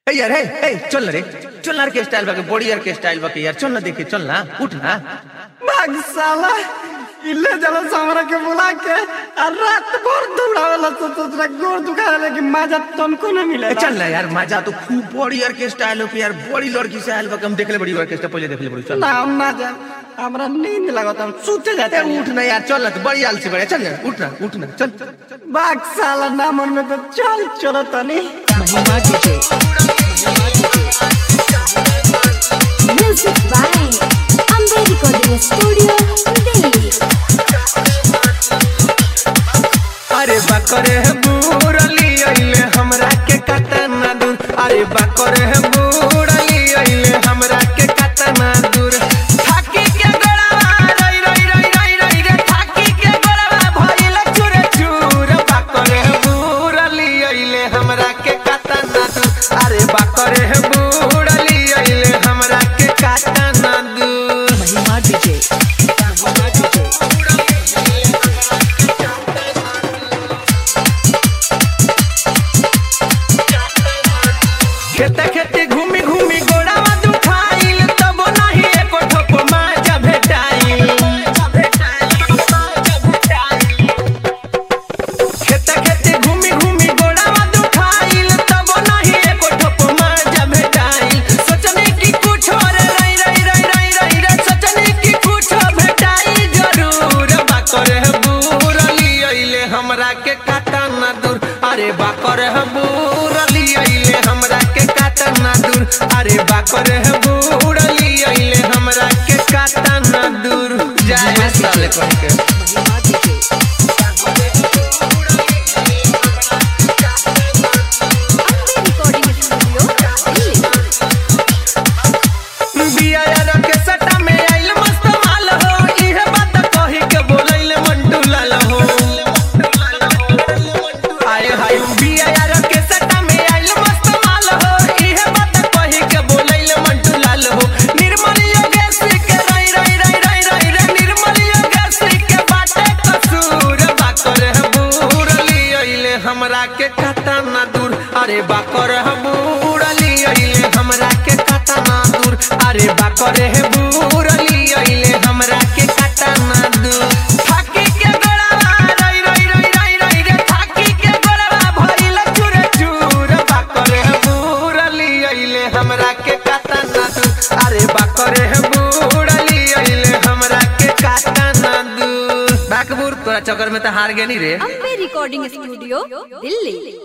ए यार ए ए चल ना रे चल ना के स्टाइल बाके बॉडी यार के स्टाइल बाके यार चल ना देखे चल ना उठ ना भाग साला इल्ले जला हमरा के बुला के और रात भर दौड़ावेला तो तोरा गोर दुखावे कि मजा तुमको न मिले ए, चल ना यार मजा तो खूब बॉडी यार के स्टाइल हो के यार बॉडी लड़की से आयल बाके हम देखले बड़ी ऑर्केस्ट्रा पहले देखले बड़ी चल ना हम ना जा हमरा नींद लगता हम सूते जाते ए, उठ ना यार चल ना तो बड़ी आलसी बड़े चल ना उठ ना उठ ना चल भाग साला ना मन में तो चल चलो तनी Mahima DJ Music by Amber Recording Studio, Delhi. अरे बकरे है बूढ़ली अइले हमरा के कतना दूर अरे बकरे है बूढ़ली अइले हमरा के कतना दूर थाकी के गड़वा रई रई रई रई रई रे थाकी के गड़वा भइल चूर चूर बकरे है बूढ़ली अइले हमरा के कतना दूर अरे बकरे है बूढ़ली अइले हमरा के कतना दूर महिमा डीजे महिमा डीजे खेते खेते घूमी घूमी गोड़ावा दुखाइल तब नाही एको ठोप माजा भेटाइल खेते खेते घूमी घूमी गोड़ावा दुखाइल तब नाही एको ठोप माजा भेटाइल सोचने की कुछ और रई रई रई रई रई रे सोचने की कुछ भेटाई जरूर बाकर है बूरली अइले हमरा के काटा ना दूर अरे बाकर है बूरली अइले हमरा के काटा ना दूर अरे बाकर है बूरली अइले हमरा के काटा ना दूर जाए साले कह के Mahima DJ Amber Recording Studio, Delhi. बिया यार के सटा में आइल मस्त माल हो इहे बात कही के बोलैले मंटू लाल हो आए हाय बिया यार के सटा में आइल मस्त माल हो इहे बात कही के बोलैले मंटू लाल हो निर्मल योगेश के रई रई रई रई रई रे निर्मल योगेश के बाटे कसूर बाकर है बूरली अइले हमरा के काटा ना दूर अरे बाकर है बूरली अइले हमरा के काटा ना दूर अरे बाकर है बूरली अइले हमरा के काटा ना दूर थाकी के गड़वा रई रई रई रई रई रे थाकी के गड़वा भइल चूर चूर बाकर है बूरली अइले हमरा के काटा ना दूर अरे बाकर है बूरली अइले हमरा के काटा ना दूर बाकबूर तोरा चक्कर में तो हार गेनी रे Amber Recording Studio, Delhi.